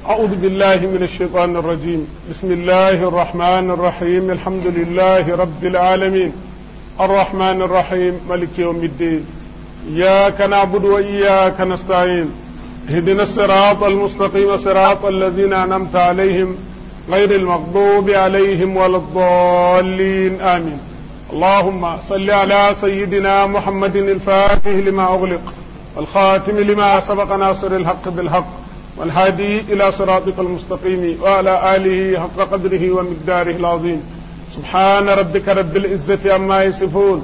أعوذ بالله من الشيطان الرجيم بسم الله الرحمن الرحيم الحمد لله رب العالمين الرحمن الرحيم ملك يوم الدين إياك نعبد وإياك نستعين اهدنا الصراط المستقيم صراط الذين أنعمت عليهم غير المغضوب عليهم ولا الضالين آمين اللهم صل على سيدنا محمد الفاتح لما أغلق والخاتم لما سبق ناصر الحق بالحق والهادي إلى صراطك المستقيم وعلى آله حق قدره ومقداره العظيم سبحان ربك رب العزة عما يصفون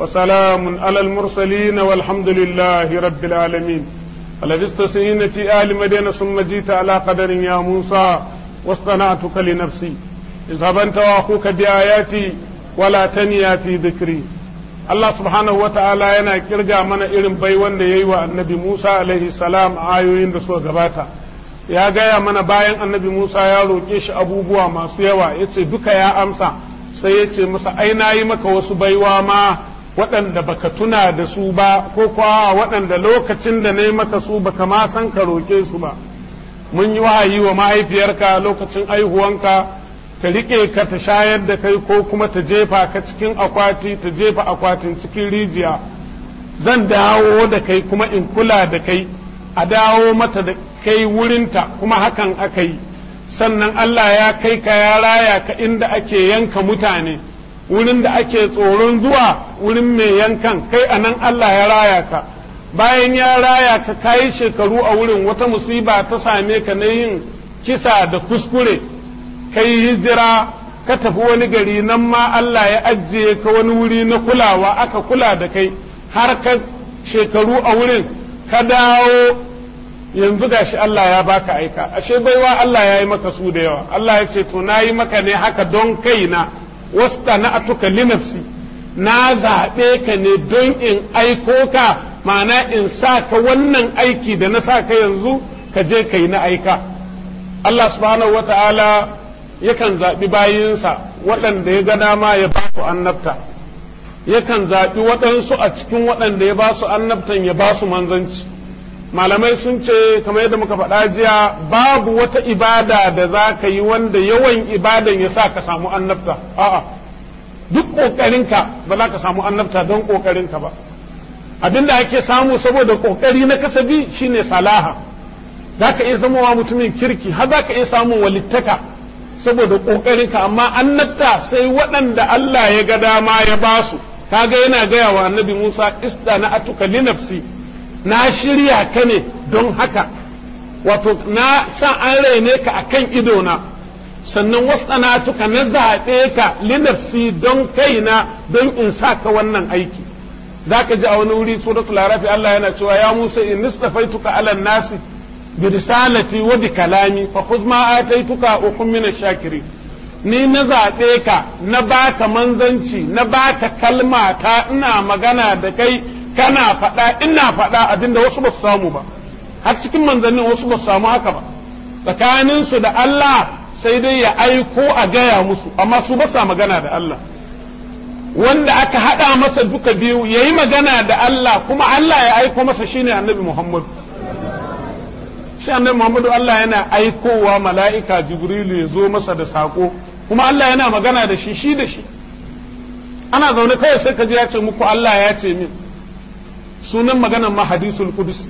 وسلام على المرسلين والحمد لله رب العالمين فلبست سنين في آل مدينة ثم جيت على قدر يا موسى واصطنعتك لنفسي اذهب أنت وأخوك بآياتي ولا تنيا في ذكري Allah subhanahu wata'ala yana kirga mana irin bai wanda ya yi wa annabi Musa alaihi salam a ayoyin da suka gabata ya gaya mana bayan annabi Musa ya roƙe shi abubuwa masu yawa ya ce duka ya amsa sai ya ce masa ai na yi maka wasu baiwa ma waɗanda baka tuna da su ba ko kuwa waɗanda lokacin da na yi maka su baka ma san ka roƙe su ba mun yi wahayi wa mahaifiyarka lokacin aihuwanka ta riƙe ka ta shayar da kai ko kuma ta jefa ka cikin akwati ta jefa akwatin cikin rijiya zan dawo da kai kuma in kula da kai a dawo mata da kai wurinta kuma hakan aka yi sannan Allah ya kai ka ya raya ka inda ake yanka mutane wurin da ake tsoron zuwa wurin mai yankan kai a nan Allah ya raya ka bayan ya raya ka kayi shekaru a wurin wata musiba ta same ka na yin kisa da kuskure kai hijira ka tafi wani gari nan ma Allah ya ajiye ka wani wuri na kulawa aka kula da kai har ka shekaru a wurin ka dawo yanzu gashi Allah ya baka aika ashe baiwa Allah ya yi maka su da yawa Allah ya ce to na yi maka ne haka don kaina wasta na atuka linafsi na zaɓe ka ne don in aiko ka ma'ana in sa ka wannan aiki da na sa ka yanzu ka je ka yi na aika Allah subhanahu wa ta'ala yakan zaɓi bayinsa waɗanda ya ga dama ya ba su annabta yakan zaɓi waɗansu a cikin waɗanda ya ba su annabtan ya ba su manzanci malamai sun ce kamar yadda muka faɗa jiya babu wata ibada da za ka yi wanda yawan ibadan ya sa ka samu annabta a'a duk ƙoƙarinka ba za ka samu annabta don ƙoƙarinka ba abinda ake samu saboda ƙoƙari na kasabi shine salaha za ka iya zamowa mutumin kirki har za ka iya samun walittaka saboda ƙoƙarinka amma annabta sai waɗanda Allah ya ga dama ya ba su kaga yana gaya wa annabi Musa ista na atuka li nafsi na shirya ka ne don haka wato na sa an raine ka akan idona sannan wasana atuka na zaɓe ka li nafsi don kaina don in sa ka wannan aiki zaka ji a wani wuri suratul arafi Allah yana cewa ya Musa in nistafaituka ala nasi برسالتي وبكلامي فخذ ما آتيتك وكن من الشاكرين ni na zaɓe ka na baka manzanci na baka kalma ta ina magana da kai kana faɗa ina faɗa abinda wasu ba su samu ba har cikin manzannin wasu ba su samu haka ba tsakaninsu da Allah sai dai ya aiko a gaya musu amma su ba sa magana da Allah wanda aka haɗa masa duka biyu ya yi magana da Allah kuma Allah ya aiko masa shine annabi Muhammadu shi annabi Muhammadu Allah yana aikowa mala'ika Jibrilu ya zo masa da saƙo kuma Allah yana magana da shi shi da shi ana zaune kawai sai ka ji ya ce muku Allah ya ce min sunan maganan ma hadisul qudus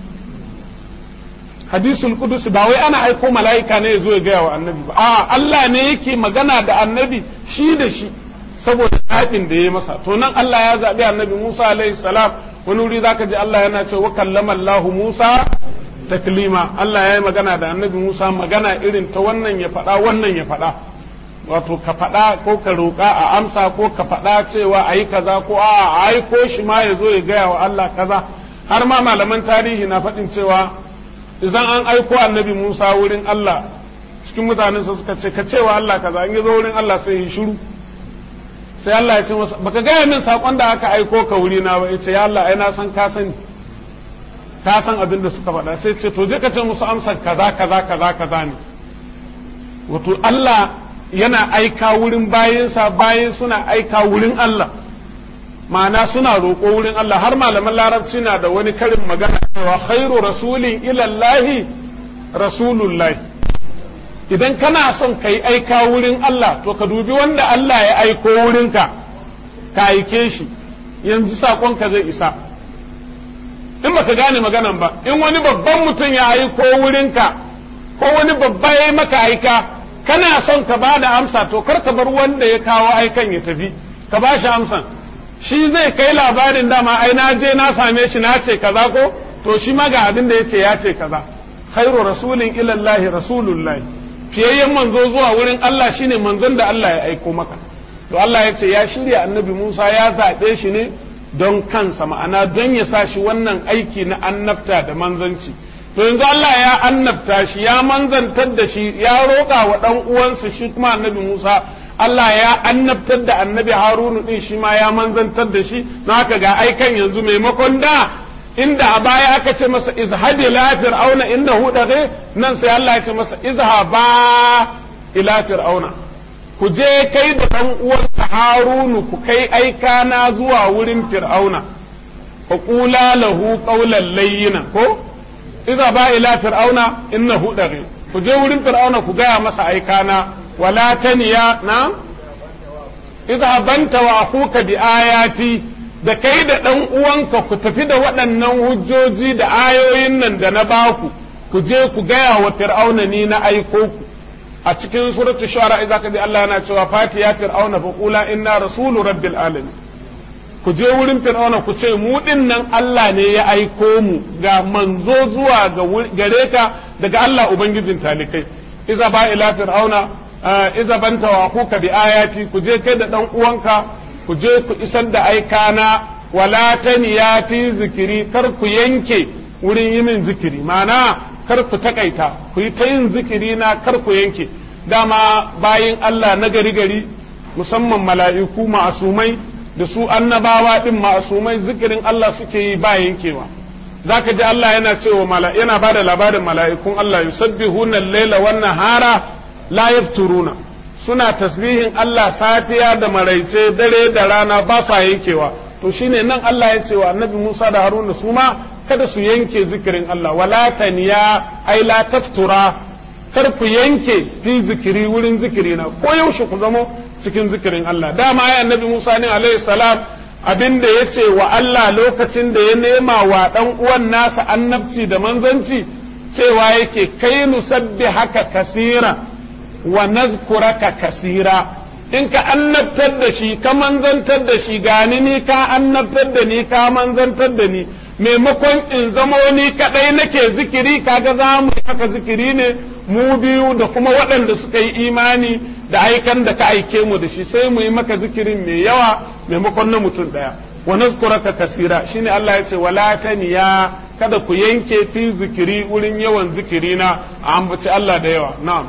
hadisul qudus ba wai ana aiko mala'ika ne ya zo ya gaya wa annabi ba a Allah ne yake magana da annabi shi da shi saboda zaɓin da ya masa to nan Allah ya zaɓi annabi Musa alaihi salam wani wuri zaka ji Allah yana ce wa kallama Allah Musa taklima Allah ya yi magana da annabi Musa magana irin ta wannan ya faɗa wannan ya faɗa wato ka faɗa ko ka roƙa a amsa ko ka faɗa cewa a yi kaza ko a aiko shi ma ya zo ya gaya wa Allah kaza har ma malaman tarihi na faɗin cewa idan an aiko annabi Musa wurin Allah cikin mutanen sa suka ce ka cewa Allah kaza in ya zo wurin Allah sai ya shiru sai Allah ya ce masa baka gaya min saƙon da aka aiko ka wuri na ba ya ce ya Allah ai na san ka sani ka san abin da suka faɗa sai ce to je ka ce musu amsar kaza kaza kaza kaza ne wato Allah yana aika wurin bayinsa bayin suna aika wurin Allah ma'ana suna roƙo wurin Allah har malaman larabci na da wani karin magana cewa khairu rasulin ilallahi rasulullahi idan kana son ka yi aika wurin Allah to ka dubi wanda Allah ya aiko wurinka ka aike shi yanzu saƙonka zai isa in baka gane maganan ba in wani babban mutum ya aiko wurinka ko wani babba ya yi maka aika kana son ka ba da amsa to kar ka bar wanda ya kawo aikan ya tafi ka ba shi amsan shi zai kai labarin dama ai na je na same shi na ce kaza ko to shi ma ga abin da ya ce ya ce kaza khairu rasulin ilallahi rasulullahi fiyayyen manzo zuwa wurin Allah shine manzon da Allah ya aiko maka to Allah ya ce ya shirya annabi Musa ya zaɓe shi ne don kansa ma'ana don ya sa shi wannan aiki na annabta da manzanci to yanzu Allah ya annabta shi ya manzantar da shi ya roƙa wa ɗan uwansa shi kuma annabi Musa Allah ya annabtar da annabi Harunu din shi ma ya manzantar da shi na haka ga aikan yanzu maimakon da inda a baya aka ce masa izhabi ila fir'auna innahu daghe nan sai Allah ya ce masa izhaba ila fir'auna ku je kai da ɗan uwanka Harunu ku kai aika na zuwa wurin fir'auna fa qula lahu qawlan layyinan ko izhaba ila fir'auna innahu daghe ku je wurin fir'auna ku gaya masa aika na wala taniya na izhabanta wa akuka bi ayati da kai da ɗan uwanka ku tafi da waɗannan hujjoji da ayoyin nan da na baku ku je ku gaya wa fir'auna ni na aiko ku a cikin suratu shu'ara idza ka ji Allah yana cewa fati ya fir'auna fa qula inna rasulu rabbil alamin ku je wurin fir'auna ku ce mu din nan Allah ne ya aiko mu ga manzo zuwa ga gare ka daga Allah ubangijin talikai iza ba ila fir'auna iza banta wa kuka bi ayati ku je kai da dan uwanka ku je ku isar da aikana wala taniya fi zikiri kar ku yanke wurin yi min zikiri ma'ana kar ku takaita ku yi ta yin zikiri na kar ku yanke dama bayin Allah na gari gari musamman mala'iku ma'asumai da su annabawa din ma'asumai zikirin Allah suke yi ba yankewa zaka ji Allah yana cewa yana bada labarin mala'ikun Allah yusabbihuna al-laila wan nahara la yafturuna suna tasbihin Allah safiya da maraice dare da rana ba sa yankewa to shine nan Allah ya ce wa annabi Musa da Haruna su ma kada su yanke zikirin Allah wala taniya ai la taftura kar ku yanke fi zikiri wurin zikiri na ko yaushe ku zamo cikin zikirin Allah dama ya annabi Musa ne alaihi salam abin da ya ce wa Allah lokacin da ya nema wa dan uwan nasa annabci da manzanci cewa yake kai nusabbi haka kasira wa nazkuraka kasira in ka annabtar da shi ka manzantar da shi gani ni ka annabtar da ni ka manzantar da ni maimakon in zamo ni kadai nake zikiri kaga za mu haka zikiri ne mu biyu da kuma waɗanda suka yi imani da aikan da ka aike mu da shi sai mu yi maka zikirin mai yawa maimakon na mutum ɗaya wa nazkuraka kasira shine Allah ya ce wala taniya kada ku yanke fi zikiri wurin yawan zikiri na a ambaci Allah da yawa na'am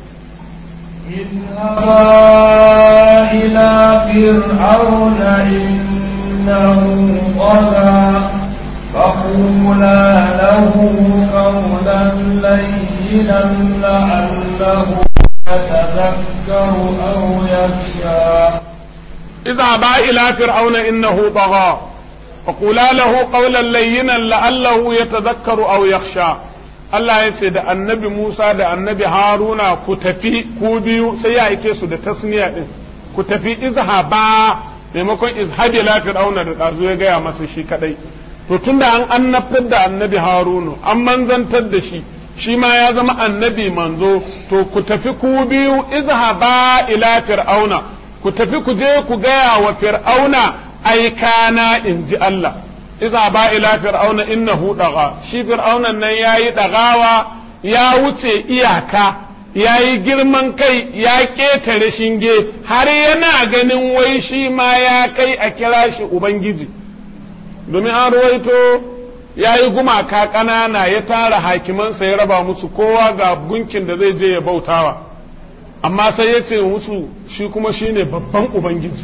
اذهبا إلى فرعون إنه طغى فقولا له قولا لينا لعله يتذكر أو يخشى اذهبا إلى فرعون إنه طغى فقولا له قولا لينا لعله يتذكر أو يخشى Allah ya ce da annabi Musa da annabi Haruna ku tafi ku biyu sai ya aike su da tasniya din ku tafi izhaba maimakon izhabi la fir'auna da ɗazu ya gaya masa shi kadai to tunda an annabtar da annabi Harunu an manzantar da shi shi ma ya zama annabi manzo to ku tafi ku biyu izhaba ila fir'auna ku tafi ku je ku gaya wa fir'auna aikana in ji Allah iza ba ila fir'auna innahu daga shi fir'aunan nan yayi dagawa ya wuce iyaka yayi girman kai ya ketare shinge har yana ganin wai shi ma ya kai a kira shi ubangiji domin an ruwaito ya yi gumaka ƙanana ya tara hakimansa ya raba musu kowa ga gunkin da zai je ya bautawa amma sai ya ce musu shi kuma shine babban ubangiji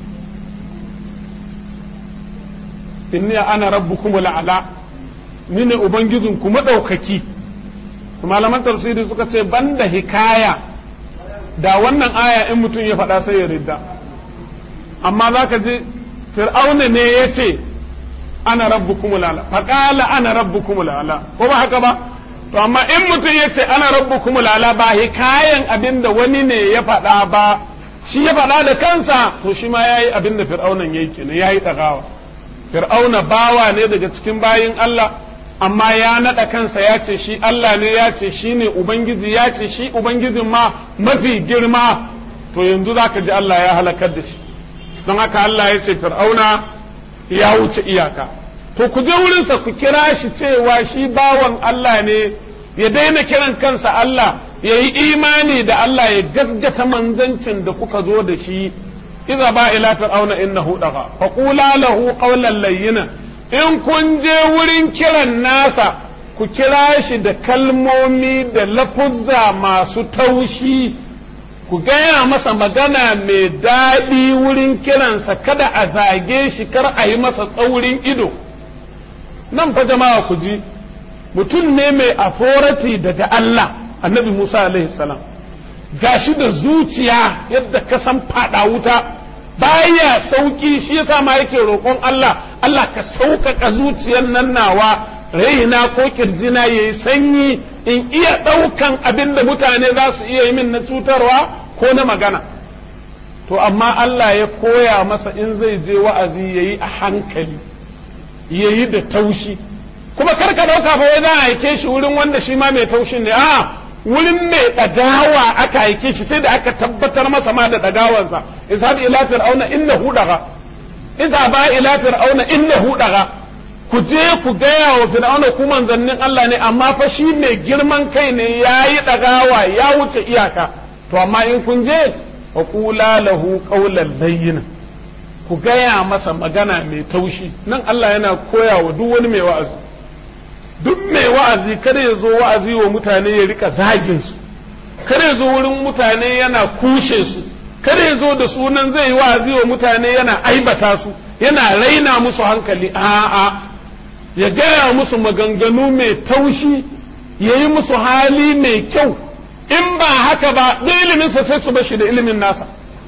inni ana rabbukum la'ala ni ne ubangijin ku madaukaki malaman tafsiri suka ce banda hikaya da wannan aya in mutum ya faɗa sai ya ridda amma za ka ji fir'auna ne ya ce ana rabbukum la'ala faƙala ana rabbukum la'ala ko ba haka ba to amma in mutum ya ce ana rabbukum lala ba hikayen abin da wani ne ya faɗa ba shi ya faɗa da kansa to shi ma yayi abin da fir'aunan yayi kenan yayi ɗagawa fir'auna bawa ne daga cikin bayin Allah amma ya naɗa kansa ya ce shi Allah ne ya ce shi ne Ubangiji ya ce shi Ubangijin ma mafi girma to yanzu za ka ji Allah ya halakar da shi don haka Allah ya ce fir'auna ya wuce iyaka to ku je wurinsa ku kira shi cewa shi bawan Allah ne ya daina kiran kansa Allah ya yi imani da Allah ya gasgata manzancin da kuka zo da shi iza ba ila fir'auna innahu daga fa qula lahu qawlan layyinan in kun je wurin kiran nasa ku kira shi da kalmomi da lafuzza masu taushi ku gaya masa magana mai daɗi wurin kiransa kada a zage shi kar a yi masa tsaurin ido nan fa jama'a ku ji mutum ne mai authority daga Allah annabi Musa alaihi salam gashi da zuciya yadda ka san fada wuta baya sauki shi yasa ma yake roƙon Allah Allah ka sauƙaƙa zuciyar nan nawa raina ko kirjina yayi sanyi in iya ɗaukan abin da mutane za su iya yi min na cutarwa ko na magana to amma Allah ya koya masa in zai je wa'azi yayi a hankali yayi da taushi kuma kar ka ɗauka fa wai za a aike shi wurin wanda shi ma mai taushin ne a wurin mai ɗagawa aka aike shi sai da aka tabbatar masa ma da ɗagawansa ishab ila fir'auna innahu daga iza ba ila fir'auna innahu daga ku je ku gaya wa fir'auna ku manzannin Allah ne amma fa shi mai girman kai ne yayi ɗagawa ya wuce iyaka to amma in kun je wa qula lahu qawlan layyinan ku gaya masa magana mai taushi nan Allah yana koya wa duk wani mai wa'azi duk mai wa'azi kada ya zo wa'azi wa mutane ya rika zagin su kada ya zo wurin mutane yana kushe su kada ya zo da sunan zai yi wa'azi wa mutane yana aibata su yana raina musu hankali a'a ya gaya musu maganganu mai taushi ya yi musu hali mai kyau in ba haka ba da iliminsa sai su bashi da ilimin nasa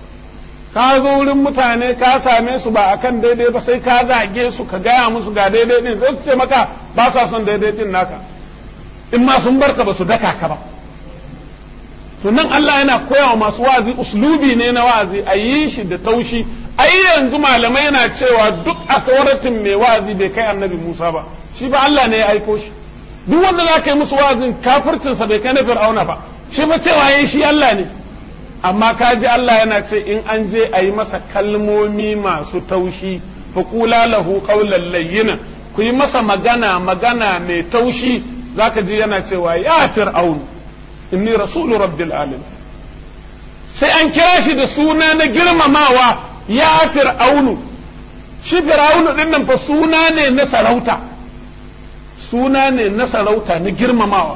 ka zo wurin mutane ka same su ba akan daidai ba sai ka zage su ka gaya musu ga daidai din sai su ce maka ba sa son daidai din naka in ma sun barka ba su daka ka ba to nan Allah yana koya wa masu wa'azi uslubi ne na wa'azi a yi shi da taushi ai yanzu malamai yana cewa duk authority mai wa'azi bai kai annabi Musa ba shi ba Allah ne ya aiko shi duk wanda za ka yi musu wa'azin kafircinsa bai kai na fir'auna ba shi ba cewa yayi shi Allah ne amma ka ji Allah yana ce in an je a yi masa kalmomi masu taushi fa qula lahu qawlan layyinan ku yi masa magana magana mai taushi zaka ji yana cewa ya fir'aunu inni rasulu rabbil alamin sai an kira shi da suna na girmamawa ya fir'aunu shi fir'aunu din nan fa suna ne na sarauta suna ne na sarauta na girmamawa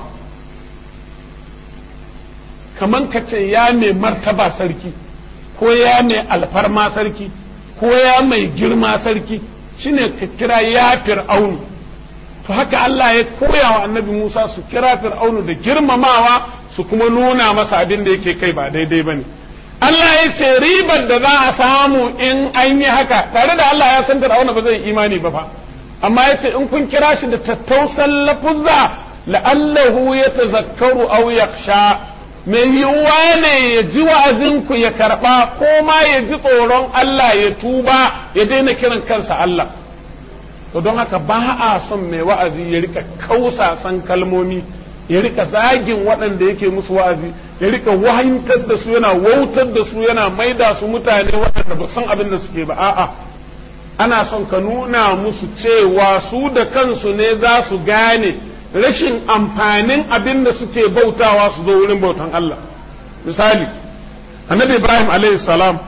kaman ka ce ya mai martaba sarki ko ya mai alfarma sarki ko ya mai girma sarki shine ka kira ya fir'aunu to haka Allah ya koya wa annabi Musa su kira fir'aunu da girmamawa su kuma nuna masa abin da yake kai ba daidai ba ne Allah ya ce ribar da za a samu in an yi haka tare da Allah ya san fir'auna ba zai imani ba fa amma ya ce in kun kira shi da tattausan lafuzza la'allahu ya tazakkaru aw yakhsha mai yiwuwa ne ya ji wa'azinku ya karba ko ma ya ji tsoron Allah ya tuba ya daina kiran kansa Allah to don haka ba a son mai wa'azi ya rika kausasan kalmomi ya rika zagin waɗanda yake musu wa'azi ya rika wahantar da su yana wautar da su yana maida su mutane waɗanda ba san abin da suke ba a'a ana son ka nuna musu cewa su da kansu ne za su gane rashin amfanin abin da suke bautawa su zo wurin bautan Allah misali annabi ibrahim alayhi salam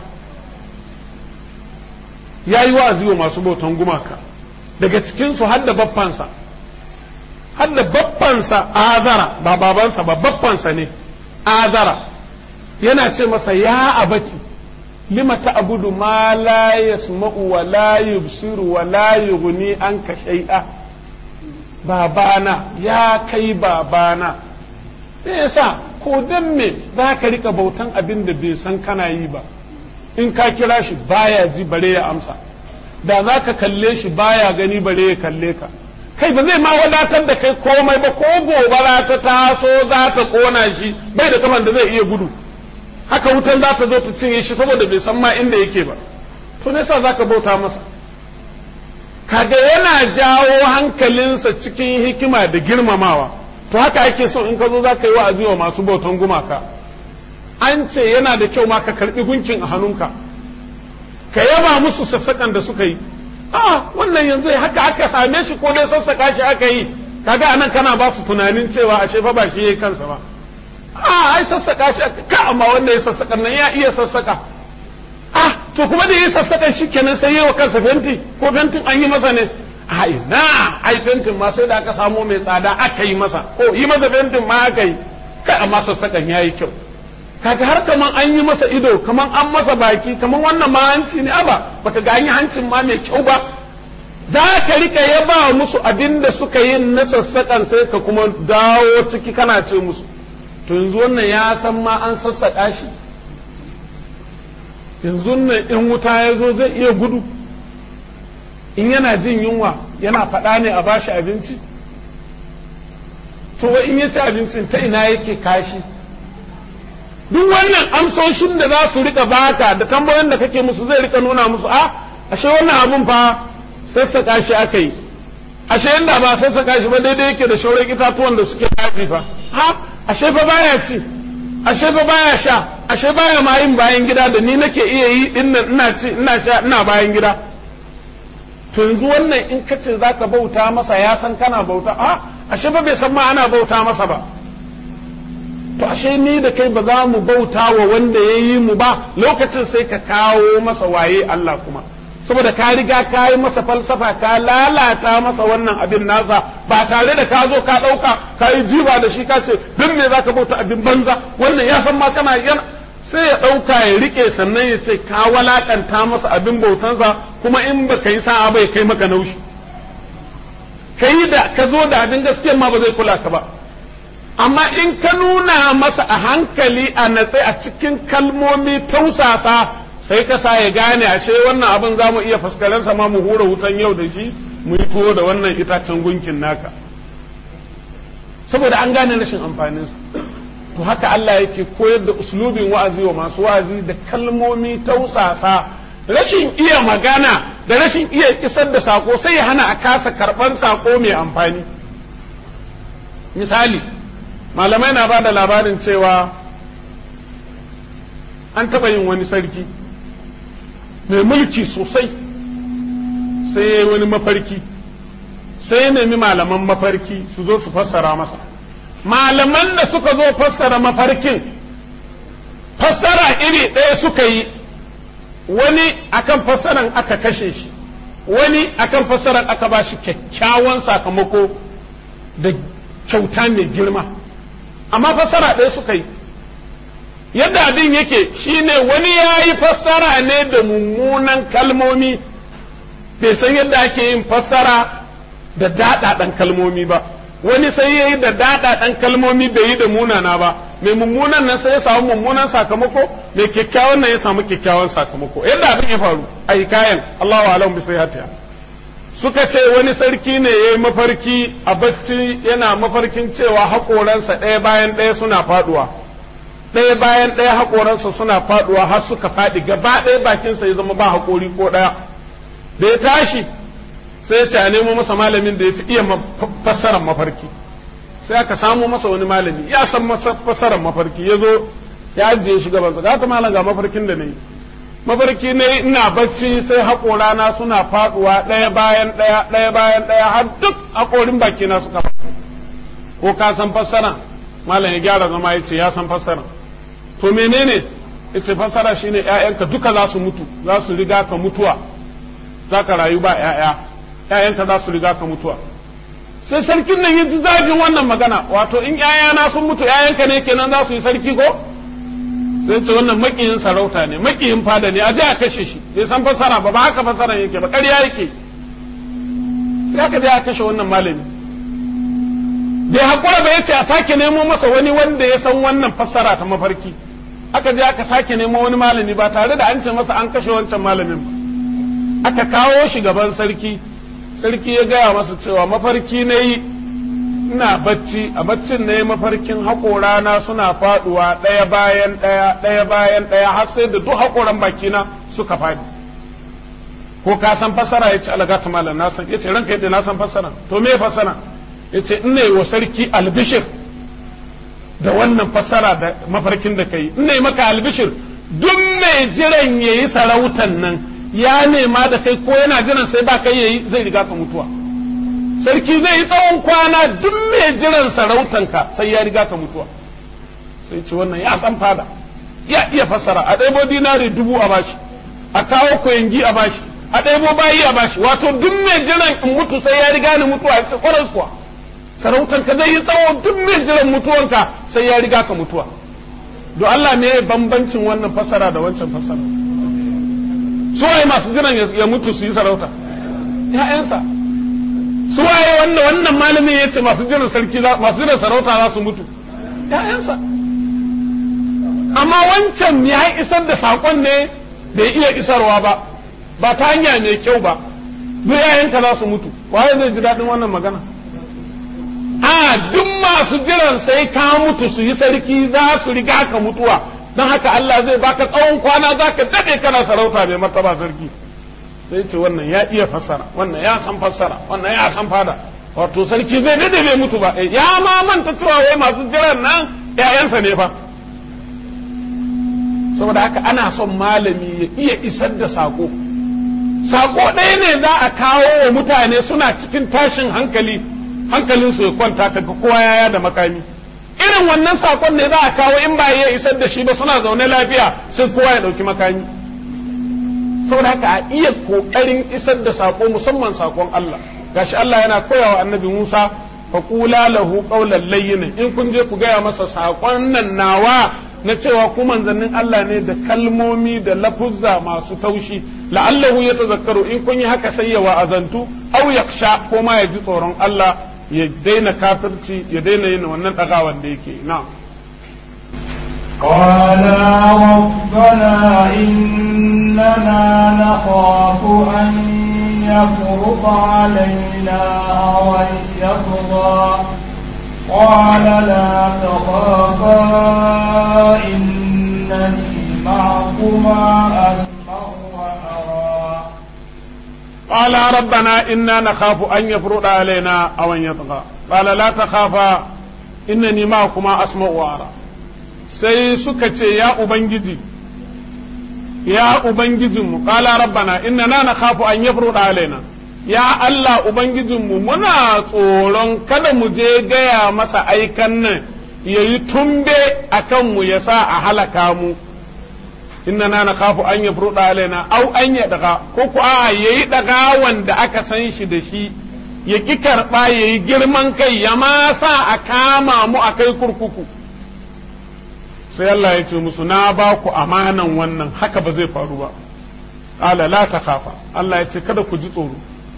ya yi wa'azi wa masu bautan gumaka daga cikinsu har da baffansa har da baffansa azara ba babansa ba baffansa ne azara yana ce masa ya abati lima ta'budu ma la yasma'u wa la yubsiru wa la yughni anka shay'a babana ya kai babana me yasa ko dan me za ka rika bautan abin da bai san kana yi ba in ka kira shi baya ji bare ya amsa da za ka kalle shi baya gani bare ya kalle ka kai ba zai ma wadatar da kai komai ba ko gobara ta taso za ta kona shi bai da kaman da zai iya gudu haka wutan za ta zo ta cinye shi saboda bai san ma inda yake ba to ne sa za ka bauta masa kaga yana jawo hankalinsa cikin hikima da girmamawa to haka ake so in ka zo za ka yi wa'azi wa masu bautan gumaka an ce yana da kyau ma ka karbi gunkin a hannunka ka yaba musu sassaƙan da suka yi a wannan yanzu haka aka same shi ko dai sassaƙa shi aka yi kaga anan kana ba su tunanin cewa ashe fa ba shi yayi kansa ba a ai sassaƙa shi aka ka amma wanda ya sassaƙan nan ya iya sassaƙa ah to kuma da yi sassaƙan shi kenan sai yi wa kansa fenti ko fentin an yi masa ne a ina ai fentin ma sai da aka samo mai tsada aka yi masa ko yi masa fentin ma aka yi kai amma sassaƙan ya yi kyau kaga har kaman an yi masa ido kaman an masa baki kaman wannan ma hanci ne aba baka ga an yi hancin ma mai kyau ba za ka rika yaba musu abin da suka yi na sassaƙan sai ka kuma dawo ciki kana ce musu to yanzu wannan ya san ma an sassaƙa shi yanzu nan in wuta ya zo zai iya gudu in yana jin yunwa yana faɗa ne a bashi abinci to in ya ci abincin ta ina yake kashi duk wannan amsoshin da za su rika baka da tambayoyin da kake musu zai rika nuna musu a ashe wannan abun fa sassaka shi aka yi ashe yanda ba sassaka shi ba daidai yake da shauran itatuwan da suke kafi fa ha ashe fa baya ci ashe fa baya sha ashe baya ma yin bayan gida da ni nake iya yi dinnan ina ci ina sha ina bayan gida to yanzu wannan in kace zaka bauta masa ya san kana bauta a ashe ba bai san ma ana bauta masa ba to ashe ni da kai ba za mu bauta wa wanda ya yi mu ba lokacin sai ka kawo masa waye Allah kuma saboda ka riga ka yi masa falsafa ka lalata masa wannan abin nasa ba tare da ka zo ka ɗauka ka yi jiba da shi ka ce don me za ka bauta abin banza wannan ya san ma kana yana sai ya ɗauka ya riƙe sannan ya ce ka walakanta masa abin bautansa kuma in ba ka yi sa'a bai kai maka naushi ka yi da ka zo da abin gaskiya ma ba zai kula ka ba amma in ka nuna masa a hankali a natse a cikin kalmomi tausasa sai ka sa ya gane ashe wannan abin za mu iya faskarensa ma mu hura wutan yau da shi mu yi tuwo da wannan itacen gunkin naka saboda an gane rashin amfaninsa to haka Allah yake koyar da uslubin wa'azi wa masu wa'azi da kalmomi tausasa rashin iya magana da rashin iya isar da sako sai ya hana a kasa karɓar sako mai amfani misali malamai na ba da labarin cewa an taɓa yin wani sarki mai mulki sosai sai ya yi wani mafarki sai ya nemi malaman mafarki su zo su fassara masa malaman da suka zo fassara mafarkin fassara iri ɗaya suka yi wani akan fassaran aka kashe shi wani akan fassaran aka ba shi kyakkyawan sakamako da kyauta mai girma amma fassara ɗaya suka yi yadda abin yake shine wani ya yi fassara ne da mummunan kalmomi bai san yadda ake yin fassara da daɗaɗan kalmomi ba wani sai ya yi da daɗaɗan kalmomi bai yi da munana ba mai mummunan nan sai ya samu mummunan sakamako mai kyakkyawan nan ya samu kyakkyawan sakamako yadda abin ya faru a kayan Allahu alam bi sayhatiha suka ce wani sarki ne ya yi mafarki a bacci yana mafarkin cewa haƙoransa ɗaya bayan ɗaya suna faɗuwa ɗaya bayan ɗaya haƙoransa suna faɗuwa har suka faɗi gaba ɗaya bakinsa ya zama ba haƙori ko ɗaya da ya tashi sai ya ce a nemo masa malamin da ya fi iya fassarar mafarki sai aka samo masa wani malami ya san fassarar mafarki ya zo ya ajiye shi gabansa ga ta malam ga mafarkin da na yi mafarki ne ina bacci sai haƙorana suna faɗuwa ɗaya bayan ɗaya ɗaya bayan ɗaya har duk haƙorin bakina suka faɗi ko ka san fassara malam ya gyara zama ya ce ya san fassara to menene ya ce fassara shine ƴaƴanka duka za su mutu za su riga ka mutuwa za ka rayu ba ƴaƴa ƴaƴanka za su riga ka mutuwa sai sarkin nan ya ji zafin wannan magana wato in ƴaƴana sun mutu ƴaƴanka ne kenan za su yi sarki ko sai ce wannan makiyin sarauta ne makiyin fada ne a je a kashe shi bai san fassara ba ba haka fassara yake ba ƙarya yake sai aka je a kashe wannan malami bai haƙura ba yace a sake nemo masa wani wanda ya san wannan fassara ta mafarki aka je aka sake nemo wani malami ba tare da an ce masa an kashe wancan malamin ba aka kawo shi gaban sarki sarki ya gaya masa cewa mafarki na yi ina bacci a baccin na yi mafarkin haƙorana suna faɗuwa ɗaya bayan ɗaya ɗaya bayan ɗaya har sai da duk haƙoran bakina suka faɗi ko ka san fassara ya ce alagata malam na san ya ce ranka yadda na san fassara to me fassara ya ce ina yi wa sarki albishir da wannan fassara da mafarkin da ka yi ina yi maka albishir duk mai jiran ya yi sarautan nan ya nema da kai ko yana jiran sai ba kai yayi zai riga ka mutuwa sarki zai yi tsawon kwana duk mai jiran sarautanka sai ya riga ka mutuwa sai ce wannan ya san fada ya iya fassara a ɗaibo dinari dubu a bashi a kawo koyangi a bashi a ɗaibo bayi a bashi wato duk mai jiran in mutu sai ya riga ni mutuwa ya ce kwarai kuwa sarautanka zai yi tsawo duk mai jiran mutuwanka sai ya riga ka mutuwa do Allah ne bambancin wannan fassara da wancan fassara su waye masu jiran ya mutu su yi sarauta ‘ya'yansa su waye wannan wannan malamin ya ce masu jiran sarki masu jiran sarauta za su mutu ‘ya'yansa amma wancan ya isar da saƙon ne bai iya isarwa ba ba ta hanya mai kyau ba duk ‘ya'yanka za su mutu waye zai ji daɗin wannan magana a duk masu jiran sai ka mutu su yi sarki za su riga ka mutuwa don haka Allah zai baka tsawon kwana za ka daɗe kana sarauta mai martaba sarki sai ce wannan ya iya fassara wannan ya san fassara wannan ya san fada wato sarki zai daɗe bai mutu ba ya ma manta cewa wai masu jiran nan ‘ya'yansa ne fa saboda haka ana son malami ya iya isar da sako sako ɗaya ne za a kawo wa mutane suna cikin tashin hankali hankalinsu ya kwanta kaga kowa yaya da makami irin wannan sakon ne za a kawo in ba ya isar da shi ba suna zaune lafiya sai kowa ya ɗauki makami saboda haka a iya ƙoƙarin isar da sako musamman sakon Allah gashi Allah yana koyawa annabi Musa faƙula lahu qawlan layyin in kun je ku gaya masa sakon nan nawa na cewa ku manzannin Allah ne da kalmomi da lafuzza masu taushi la'allahu ya tazakkaru in kun yi haka sai ya wa'azantu aw yaksha ko ma ya ji tsoron Allah ya daina kafirci ya daina yin wannan ɗagawan da yake na قالا ربنا إننا نخاف أن يفرط علينا أو أن يطغى قال لا تخافا إنني معكما أسمع وأرى قال ربنا إنا نخاف أن يفرط علينا أو أن يطغى قال لا تخافا إنني معكما أسمع وأرى sai suka ce ya Ubangiji ya Ubangijinmu qala rabbana innana nakhafu an yafruda alaina ya Allah Ubangijinmu muna tsoron kada mu je gaya masa aikan nan ya yi tumbe a kanmu ya sa a halaka mu innana nakhafu an yafruda alaina au an ya daga ko ku a yayi daga wanda aka san shi da shi ya ki karba yayi girman kai ya ma sa a kama mu a kai kurkuku sai Allah ya ce musu na ba ku amanan wannan haka ba zai faru ba ala la ta kafa Allah ya ce kada ku ji tsoro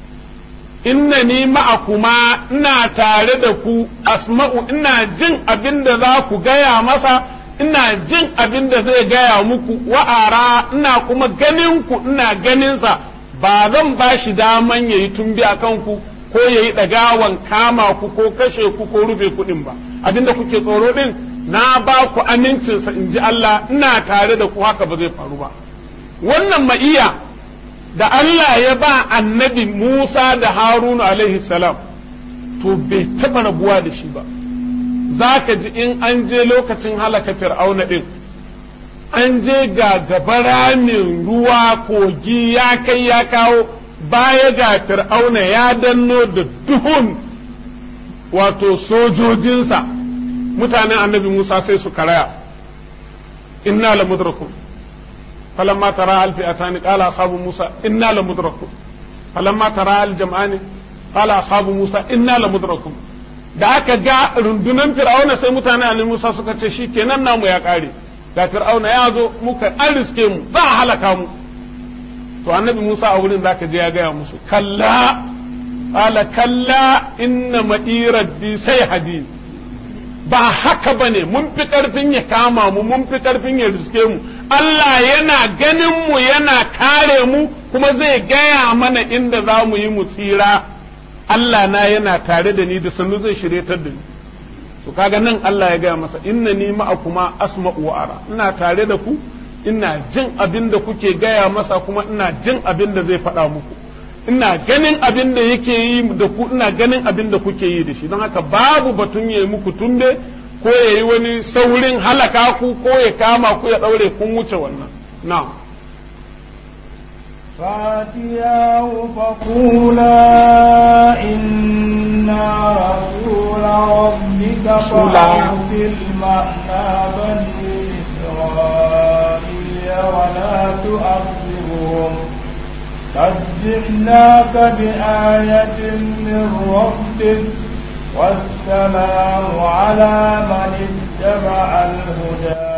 inna ni ma'akuma ina tare da ku asma'u ina jin abin da za ku gaya masa ina jin abin da zai gaya muku wa'ara ina kuma ganin ku ina ganinsa ba zan ba shi daman ya yi tumbi a kanku ko ya yi ɗagawan kama ku ko kashe ku ko rufe kuɗin ba abin da kuke tsoro ɗin na ba ku amincinsa in ji Allah ina tare da ku haka ba zai faru ba wannan ma'iya da Allah ya ba annabi Musa da Haruna alaihi salam to bai taɓa rabuwa da shi ba za ka ji in an je lokacin halaka fir'auna ɗin an je ga gaba ramin ruwa kogi ya kai ya kawo baya ga fir'auna ya danno da duhun wato sojojinsa mutanen annabi Musa sai su karaya inna la mudrakun falamma tara al fi'atani qala ashabu Musa inna la mudrakun falamma tara al jam'ani qala ashabu Musa inna la mudrakun da aka ga rundunan fir'auna sai mutanen annabi Musa suka ce shikenan namu ya kare ga fir'auna ya zo muka an riske mu za a halaka mu to annabi Musa a wurin zaka je ya gaya musu kalla qala kalla inna ma'i rabbi sai hadin ba haka ba ne mun fi ƙarfin ya kama mu mun fi ƙarfin ya riske mu Allah yana ganin mu yana kare mu kuma zai gaya mana inda za mu yi mu tsira Allah na yana tare da ni da sannu zai shiryatar da ni to kaga nan Allah ya gaya masa inna ni ma'akuma asma'u wa ara ina tare da ku ina jin abin da kuke gaya masa kuma ina jin abin da zai faɗa muku ina ganin abin da yake yi da ku ina ganin abin da kuke yi da shi don haka babu batun ya yi muku tunde ko ya yi wani saurin halaka ku ko ya kama ku ya ɗaure kun wuce wannan na'am فاتياه فقولا إنا رسول ربك فأرسل معنا بني إسرائيل ولا تؤخرهم قد جئناك بآية من ربك والسلام على من اتبع الهدى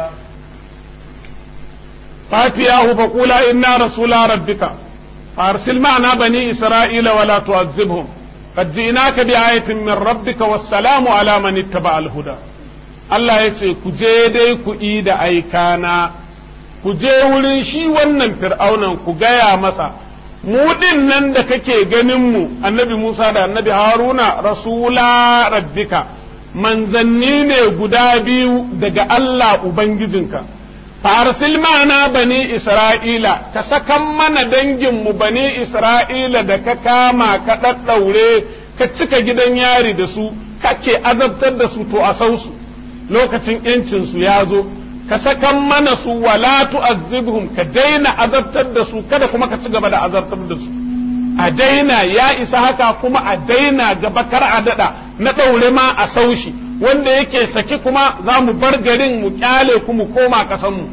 فاتياه فقولا إنا رسول ربك فأرسل معنا بني إسرائيل ولا تعذبهم قد جئناك بآية من ربك والسلام على من اتبع الهدى Allah ya ce, Ku je dai ku yi da aikana, ku je wurin shi wannan fir'aunan ku gaya masa, mu ɗin nan da kake ganinmu, annabi Musa da annabi Haruna, rasula rabbika, manzanni ne guda biyu daga Allah Ubangijinka. farsil mana bani Isra'ila, ka sakan mana danginmu bani Isra'ila da ka kama ka ɗaɗɗaure, ka cika gidan yari da su, kake azabtar da su to a sausu, lokacin ‘yancinsu ya zo, ka sakan mana su wala tu'azzibhum ka daina azabtar da su, kada kuma ka ci gaba da azabtar da su. A daina ya isa haka kuma a daina gaba kar a daɗa na ɗaure ma a saushi. wanda yake saki kuma za mu bar garin mu kyale ku mu koma kasanmu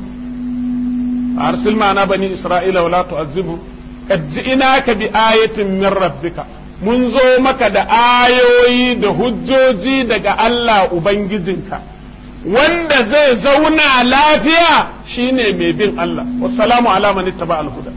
arsil na bani isra'ila wala tu'azzibu qad ji'naka bi ayatin min rabbika mun zo maka da ayoyi da hujjoji daga Allah ubangijinka wanda zai zauna lafiya shine mai bin Allah wassalamu ala man ittaba al-huda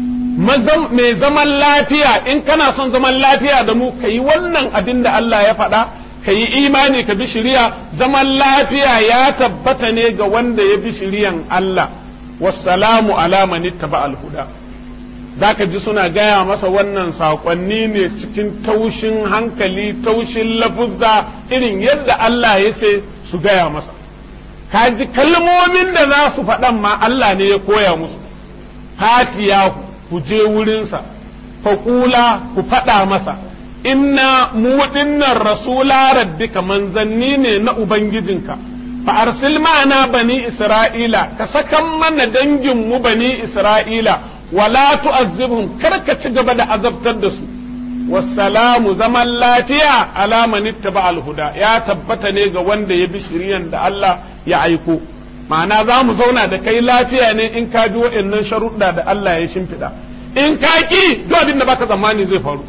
mai zaman lafiya in kana son zaman lafiya da mu kai wannan abin da Allah ya faɗa ka yi imani ka bi shiriya zaman lafiya ya tabbata ne ga wanda ya bi shiriyan Allah wassalamu ala man ittaba al-huda zaka ji suna gaya masa wannan saƙonni ne cikin taushin hankali taushin lafuzza irin yadda Allah ya ce su gaya masa ka ji kalmomin da za su faɗan ma Allah ne ya koya musu hatiya ku je wurinsa faƙula ku faɗa masa inna mu dinnan rasula rabbika manzanni ne na ubangijinka fa arsil ma'ana bani isra'ila ka sakan mana dangin mu bani isra'ila wala tu'azzibhum kar ka ci gaba da azabtar da su wassalamu zaman lafiya ala man ittaba al-huda ya tabbata ne ga wanda ya bi shiriyan da Allah ya aiko ma'ana za mu zauna da kai lafiya ne in ka bi waɗannan sharuɗa da Allah ya shimfiɗa in ka ki duk abin da baka tsammani zai faru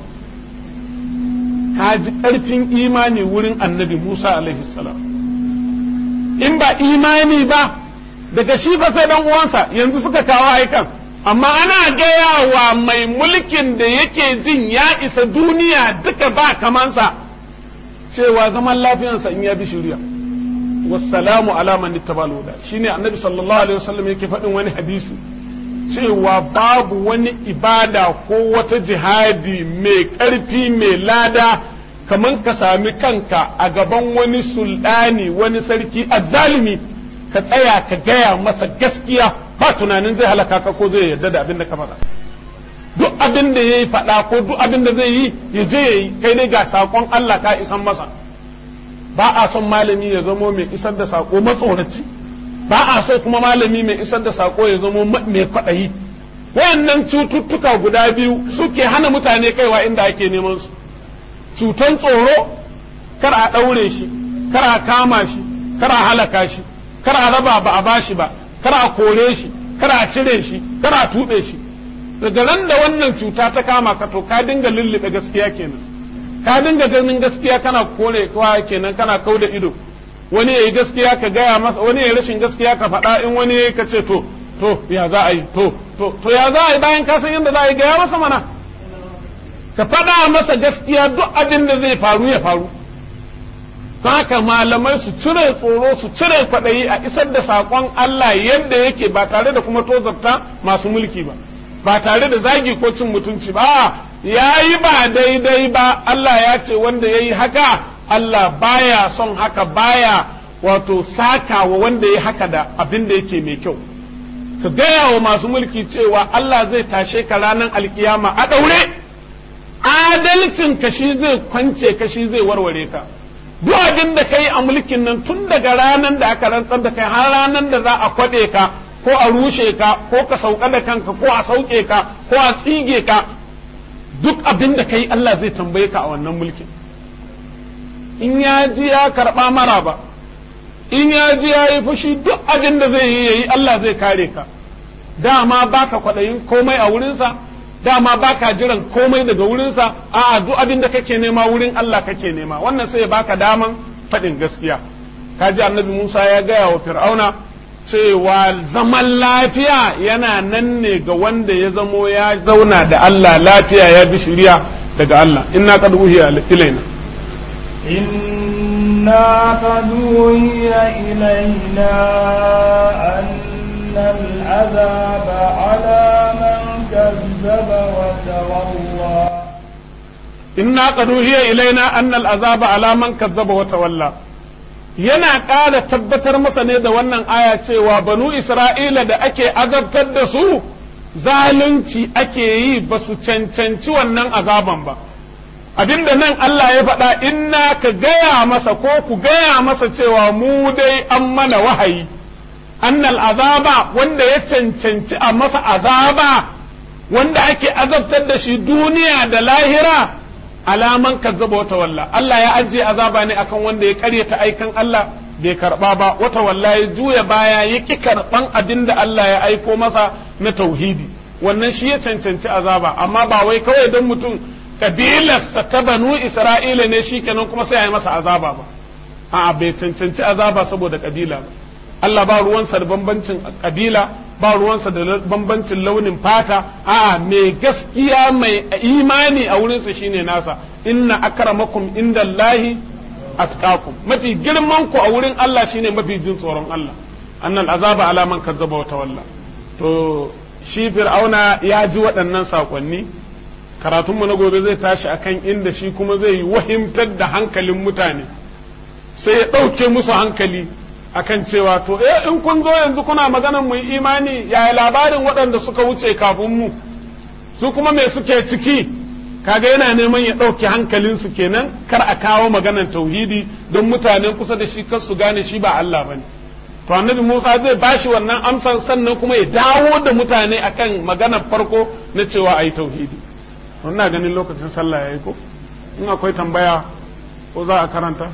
ka ji ƙarfin imani wurin annabi Musa alaihi salam in ba imani ba daga shi fa sai dan uwansa yanzu suka kawo aikan amma ana gaya wa mai mulkin da yake jin ya isa duniya duka ba kamansa cewa zaman lafiyansa in ya bi shirya wassalamu ala man ittabal huda shine annabi sallallahu alaihi wasallam yake faɗin wani hadisi cewa babu wani ibada ko wata jihadi mai ƙarfi mai lada kamar ka sami kanka a gaban wani sultani wani sarki azzalimi ka tsaya ka gaya masa gaskiya ba tunanin zai halaka ka ko zai yarda da abin da ka faɗa duk abin da ya yi faɗa ko duk abin da zai yi ya je ya yi kai dai ga saƙon Allah ka isan masa ba a son malami ya zamo mai isar da saƙo matsoraci ba a so kuma malami mai isar da saƙo ya zamo mai kwaɗayi wayannan cututtuka guda biyu suke hana mutane kaiwa inda ake neman su cutan tsoro kar a ɗaure shi kar a kama shi kar a halaka shi kar a raba ba a bashi ba kar a kore shi kar a cire shi kar a tuɓe shi daga ran da wannan cuta ta kama ka to ka dinga lullube gaskiya kenan ka dinga ganin gaskiya kana kore kowa kenan kana kau da ido wani yayi gaskiya ka gaya masa wani yayi rashin gaskiya ka faɗa in wani yayi ka ce to to ya za a yi to to to ya za a yi bayan ka san yadda za a yi gaya masa mana ka faɗa masa gaskiya duk abin da zai faru ya faru haka malamai su cire tsoro su cire kwaɗayi a isar da saƙon Allah yadda yake ba tare da kuma tozarta masu mulki ba ba tare da zagi ko cin mutunci ba ya yi ba daidai ba Allah ya ce wanda ya yi haka Allah baya son haka baya wato saka wa wanda ya haka da abin da yake mai kyau ka gaya wa masu mulki cewa Allah zai tashe ka ranar alkiyama a ɗaure adalcin ka shi zai kwance ka shi zai warware ka duk abin da kai a mulkin nan tun daga ranar da aka rantsar da kai har ranar da za a kwaɗe ka ko a rushe ka ko ka sauka da kanka ko a sauke ka ko a tsige ka duk abin da kai Allah zai tambaye ka a wannan mulkin in ya ji ya karɓa mara ba in ya ji ya yi fushi duk abin da zai yi yayi Allah zai kare ka dama baka kwaɗayin komai a wurinsa dama baka jiran komai daga wurinsa a'a duk abin da kake nema wurin Allah kake nema wannan sai ya baka daman faɗin gaskiya kaji annabi Musa ya gaya wa Fir'auna cewa zaman lafiya yana nan ne ga wanda ya zamo ya zauna da Allah lafiya ya bi shiriya daga Allah inna qad uhiya ilaina إنا قد أوحي إلينا أن العذاب على من كذب وتولى إنا قد أوحي إلينا أن العذاب على من كذب وتولى yana ƙara tabbatar masa ne da wannan aya cewa banu Isra'ila da ake azabtar da su zalunci ake yi ba su cancanci wannan azaban ba. abinda nan Allah ya faɗa inna ka gaya masa ko ku gaya masa cewa mu dai an mana wahayi annal azaba wanda ya cancanci a masa azaba wanda ake azabtar da shi duniya da lahira alaman kazzaba wata walla Allah ya ajiye azaba ne akan wanda ya karyata aikan Allah bai karba ba wata walla ya juya baya ya ki karban abin da Allah ya aiko masa na tauhidi wannan shi ya cancanci azaba amma ba wai kawai don mutum kabilarsa ta banu Isra'ila ne shi kenan kuma sai ya yi masa azaba ba a'a bai cancanci azaba saboda kabila ba Allah ba ruwansa da bambancin kabila ba ruwansa da bambancin launin fata a'a mai gaskiya mai imani a wurinsa shine nasa inna akramakum indallahi atqakum mafi girman ku a wurin Allah shine mafi jin tsoron Allah annal azaba ala man kazzaba wa tawalla to shi fir'auna ya ji waɗannan sakonni karatunmu na gobe zai tashi akan inda shi kuma zai yi wahimtar da hankalin mutane sai ya ɗauke musu hankali akan cewa to eh in kun zo yanzu kuna maganan mu imani yaya labarin waɗanda suka wuce kafin mu su kuma me suke ciki kaga yana neman ya ɗauke hankalinsu kenan kar a kawo maganan tauhidi don mutanen kusa da shi kar su gane shi ba Allah bane to annabi Musa zai bashi wannan amsar sannan kuma ya dawo da mutane akan maganar farko na cewa ayi tauhidi wannan ganin lokacin sallah yayi ko in akwai tambaya ko za a karanta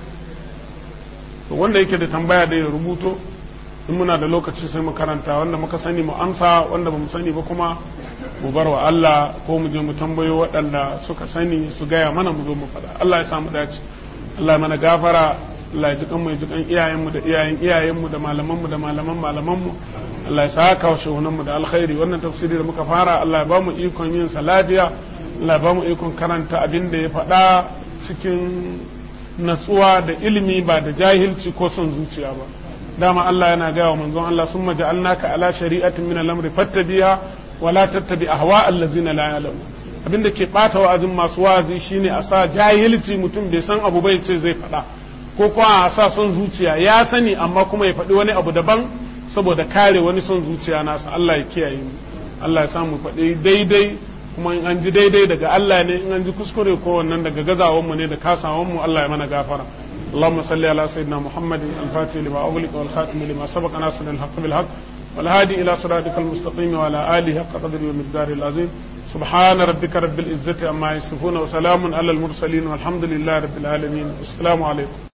to wanda yake da tambaya da ya rubuto in muna da lokaci sai mu karanta wanda muka sani mu amsa wanda ba mu sani ba kuma mu bar wa Allah ko mu je mu tambayo waɗanda suka sani su gaya mana mu zo mu faɗa Allah ya samu dace Allah ya mana gafara Allah ya ji kan mu ya ji kan iyayenmu da iyayen iyayenmu da malamanmu da malaman malamanmu Allah ya saka wa shehunanmu da alkhairi wannan tafsiri da muka fara Allah ya ba mu ikon yin sa lafiya Allah ya ba mu ikon karanta abin da ya faɗa cikin natsuwa da ilimi ba da jahilci ko son zuciya ba dama Allah yana gaya wa manzon Allah summa ja'alnaka ala shari'atin min al-amri fattabiha wa la tattabi ahwa allazina la ya'lamu abinda ke bata wa'azin masu wa'azi shine a sa jahilci mutum bai san abu bai ce zai faɗa ko kuma a sa son zuciya ya sani amma kuma ya faɗi wani abu daban saboda kare wani son zuciya nasa Allah ya kiyaye mu Allah ya samu faɗi daidai kuma in an ji daidai daga Allah ne in an ji kuskure ko wannan daga gazawan mu ne da kasawan mu Allah ya mana gafara اللهم صل على سيدنا محمد الفاتح لما أغلق والخاتم لما سبق ناصر الحق بالحق والهادي إلى صراطك المستقيم وعلى آله حق قدره ومقداره العظيم سبحان ربك رب العزة عما يصفون وسلام على المرسلين والحمد لله رب العالمين والسلام عليكم